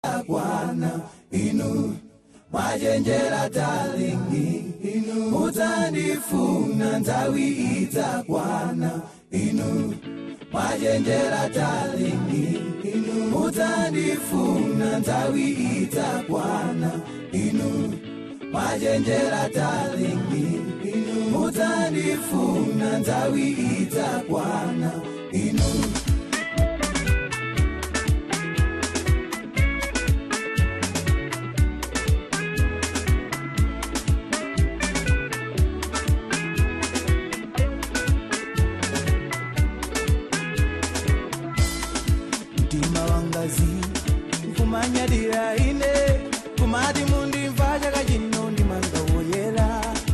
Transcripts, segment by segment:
Bwana inu mwajenjera talingi inu mutandifuna nthawi idzakwana inu mwajenjera talingi inu mutandifuna nthawi idzakwana inu mwajenjera talingi inu mutandifuna nthawi idzakwana inu mtima wangazi nkumanyadira ine kumati mundimva chaka chino ndimanga woyera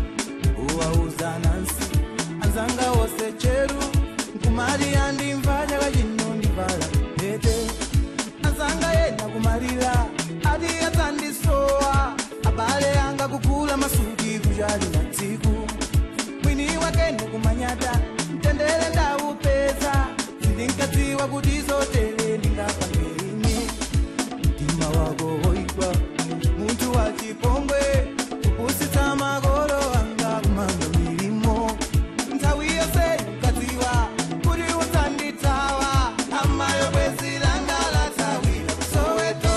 uwauza nansi anzanga wose cheru nkumati andimva chaka chino ndivala pete anzanga yena kumalira ati adzandisowa abale anga kugula masuki kuchali na tsiku mwini wakene kumanyata mtendere ndaupeza sindinkadziwa kuti zotere ndingapangeini mtima wako woigwa munthu wachipongwe kupusitsa makolo anga kumanga milimo nthawi yonse ukadziwa kuti udzandithawa amayo bwezi langa lathawira kusoweto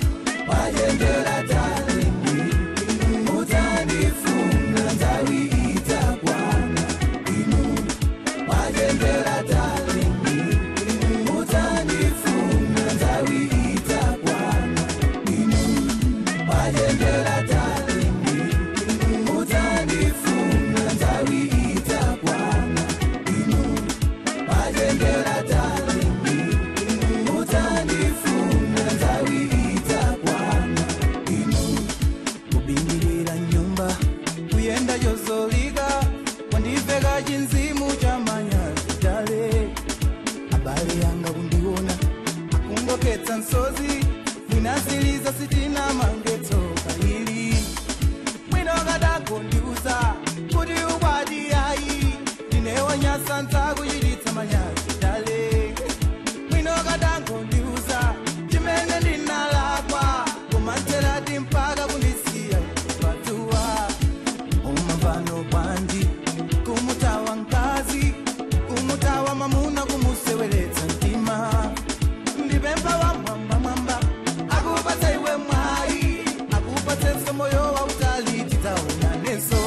mwajenjera talingi inu mutandifuna nthawi idzakwana inu mwajenjera talingi inu mutandifuna nthawi idzakwana inu mwajenjera talingi inu mutandifuna nthawi idzakwana inu mwajenjera talingi inu mutandifuna nthawi idzakwana inu kubingirira nyumba kuyenda chozolika wandiveka chinzimu cha manyazi tale abale yanga kundiona akungoketsa nsozi mwinaziliza sitina mangetso kaili mwino kadagondiuza kuti ukwati ayi ndinewanyasa ntakuchititsa manyazi tale mwino kadangondiuza chimene ndinalakwa kumanzerati mpaka kundisiya patuwa umamvano bwanji kumutawa mkazi kumutawa mamuna kumuseweretsa mtima ndipempha wa mwamba mwamba akupatsa iwe mwayi akupatsenso moyo wa utali tidzaonanenso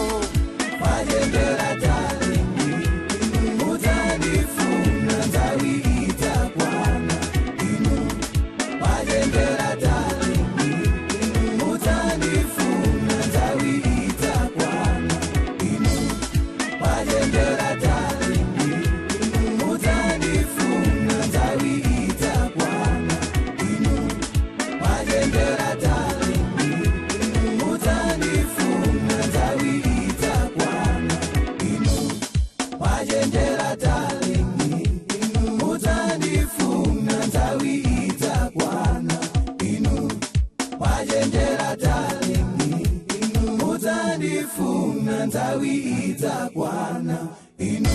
mwajenjera talingi inu mutandifuna nthawi idzakwana inu mwajenjera talingi inu mutandifuna nthawi idzakwana inu mwajenjera talingi inu mutandifuna nthawi idzakwana inu mwajenjera talingi inu mutandifuna nthawi idzakwana inu mwajenjera talingi inu mutandifuna nthawi idzakwana inu mwajenjera talingi inu mutandifuna nthawi idzakwana inu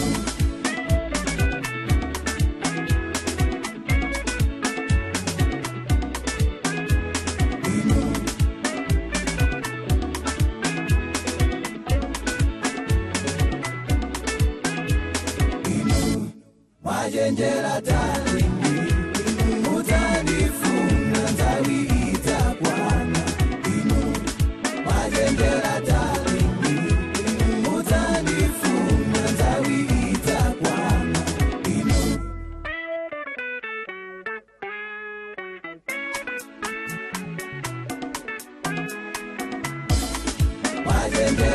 inu inu mwajenjera talingi inu mutandifuna nthawi idzakwana inu mwajenjera talingi inu mutandifuna nthawi idzakwana inu mwajenjera